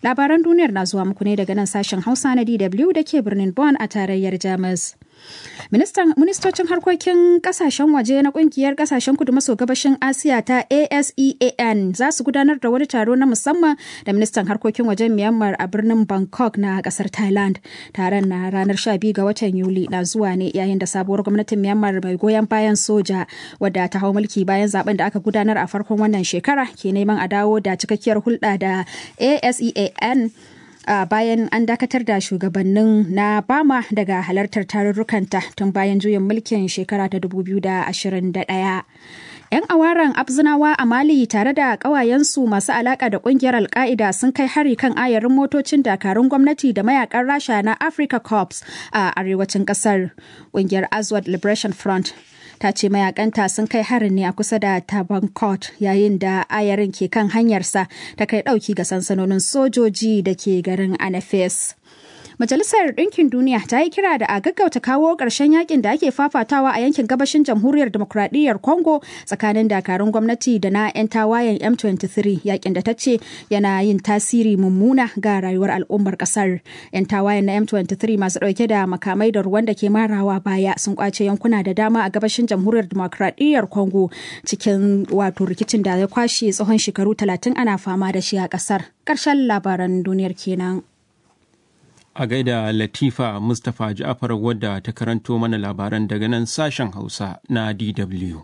Labaran duniyar na zuwa muku ne daga nan sashen Hausa na DW da ke birnin Bonn a tarayyar Jamus. Ministocin harkokin kasashen waje na kungiyar kasashen kudu maso gabashin Asiya ta ASEAN za su gudanar da wani taro na musamman da ministan harkokin wajen Myanmar a birnin Bangkok na kasar Thailand. Taron na ranar 12 ga watan Yuli na zuwa ne yayin da sabuwar gwamnatin Myanmar mai goyon bayan soja wadda ta hau mulki bayan zaben da aka gudanar a farkon wannan shekara ke neman a dawo da cikakkiyar hulɗa da ASEAN Uh, bayan an dakatar da shugabannin na bama daga halartar tarurrukanta tun bayan juyin mulkin shekara ta 2021 'yan awaran abzinawa a mali tare da ƙawayensu masu alaƙa da ƙungiyar alka'ida sun kai hari kan ayarin motocin dakarun gwamnati da mayakan rasha na africa corps a arewacin ƙasar ƙungiyar azwad liberation front ta ce mayakanta sun kai harin ne a kusa da tabankot yayin da ayarin ke kan hanyarsa ta kai dauki ga sansanonin sojoji da ke garin anafes Majalisar Ɗinkin Duniya ta yi kira da a gaggauta kawo ƙarshen yakin da ake fafatawa a yankin gabashin jamhuriyar demokuraɗiyyar Congo tsakanin dakarun gwamnati da na 'yan tawayen M23 yakin da ta ce yana yin tasiri mummuna ga rayuwar al'ummar ƙasar. 'Yan tawayen na M23 masu ɗauke da makamai da ruwan da ke marawa baya sun kwace yankuna da dama a gabashin jamhuriyar demokuraɗiyyar Congo cikin wato rikicin da ya kwashe tsawon shekaru 30 ana fama da shi a ƙasar. Ƙarshen labaran duniyar kenan. a gaida Latifa Mustapha Ja'far wadda ta karanto mana labaran daga nan sashen Hausa na DW.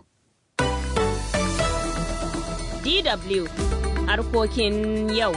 DW harkokin yau.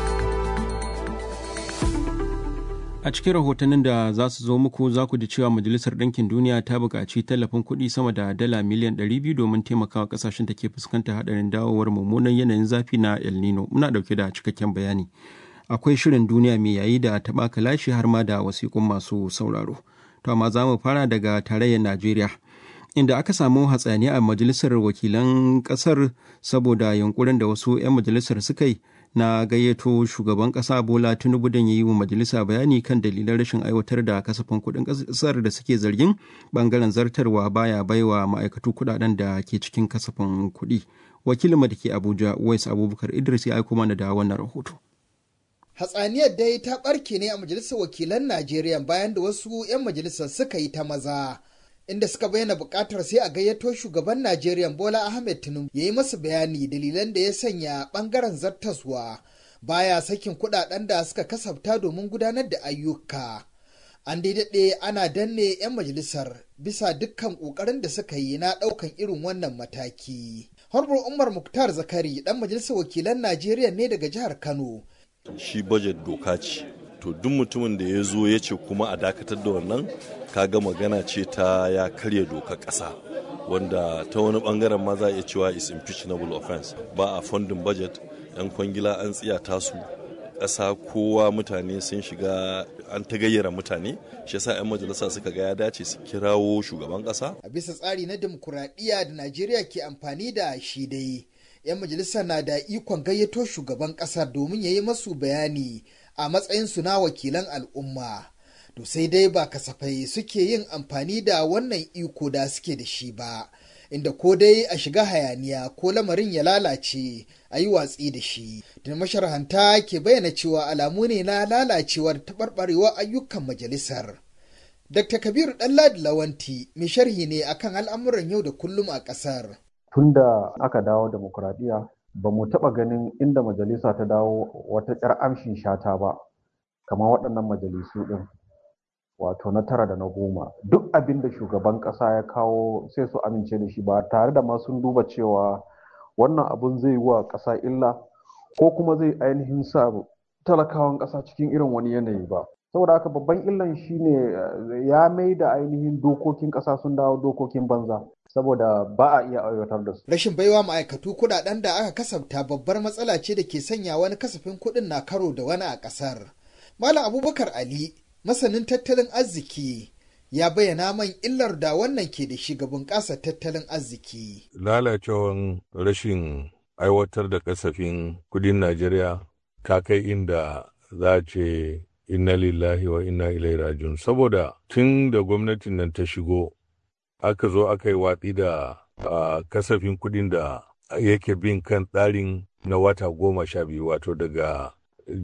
A cikin rahotannin da za su zo muku za ku ji cewa Majalisar Ɗinkin Duniya ta buƙaci tallafin kuɗi sama da dala miliyan 200 domin taimakawa ƙasashen da ke fuskantar haɗarin dawowar mummunan yanayin zafi na El Nino. Muna ɗauke da cikakken bayani. akwai shirin duniya mai yayi da taɓa kalashi har ma da wasiƙun masu sauraro. To amma za mu fara daga tarayyar Najeriya. Inda aka samu hatsani a majalisar wakilan ƙasar saboda yunkurin da wasu 'yan majalisar suka yi na gayyato shugaban ƙasa Bola Tinubu don yi wa majalisa bayani kan dalilan rashin aiwatar da kasafin kuɗin ƙasar da suke zargin ɓangaren zartarwa baya baiwa ma'aikatu kuɗaɗen da ke cikin kasafin kuɗi. Wakilin da ke Abuja, Wais Abubakar Idris ya aiko mana da wannan rahoto. hatsaniyar dai ta ɓarke ne a majalisar wakilan najeriya bayan da wasu 'yan majalisar suka yi ta maza inda suka bayyana buƙatar sai a gayyato shugaban najeriya bola ahmed tinubu ya yi masa bayani dalilan da ya sanya ɓangaren zartaswa baya sakin kuɗaɗen da suka kasafta domin gudanar da ayyuka an daidai ana danne 'yan majalisar bisa dukkan ƙoƙarin da suka yi na ɗaukan irin wannan mataki harbar umar muktar zakari ɗan majalisar wakilan najeriya ne daga jihar kano shi budget doka ce to duk mutumin da ya zo ya ce kuma a dakatar da wannan kaga magana ce ta ya karya doka ƙasa wanda ta wani bangaren ma za a iya cewa is impeachnable offense ba a funding budget yan kwangila an tsiyata su ƙasa kowa mutane sun shiga an ta gayyara mutane shi yasa 'yan majalisa suka ga ya dace su kirawo shugaban ƙasa a bisa tsari na demokuraɗiyya da najeriya ke amfani da shi dai 'yan majalisa na da ikon gayyato shugaban ƙasar domin ya yi masu bayani a matsayinsu na wakilan al'umma to sai dai ba kasafai suke yin amfani da wannan iko da suke da shi ba inda ko dai a shiga hayaniya ko lamarin ya lalace a yi watsi da shi da masharhanta ke bayyana cewa alamu ne na lalacewar taɓarɓarewar ayyukan majalisar dr kabiru ɗanladi lawanti mai sharhi ne akan al'amuran yau da kullum a ƙasar tun da aka dawo demokuraɗiyya ba mu taɓa ganin inda majalisa ta dawo wata ƙyar amshin shata ba kamar waɗannan majalisu ɗin wato na tara da na goma duk abin da shugaban ƙasa ya kawo sai su amince da shi ba tare da ma sun duba cewa wannan abun zai wa ƙasa illa ko kuma zai ainihin sa talakawan ƙasa cikin irin wani yanayi ba saboda haka babban illan shine ya mai da ainihin dokokin ƙasa sun dawo dokokin banza saboda ba a iya aiwatar da su. Rashin baiwa ma'aikatu kuɗaɗen da aka kasafta babbar matsala ce da ke sanya wani kasafin kuɗin na karo da wani a ƙasar. Malam Abubakar Ali, masanin tattalin arziki, ya bayyana man illar da wannan ke da shi ga bunƙasar tattalin arziki. Lalacewan rashin aiwatar da kasafin kuɗin Najeriya ta kai inda za ce inna lillahi wa inna ilai rajiun saboda tun da gwamnatin nan ta shigo aka zo aka yi watsi da kasafin kuɗin da yake bin kan tsarin na wata goma sha biyu wato daga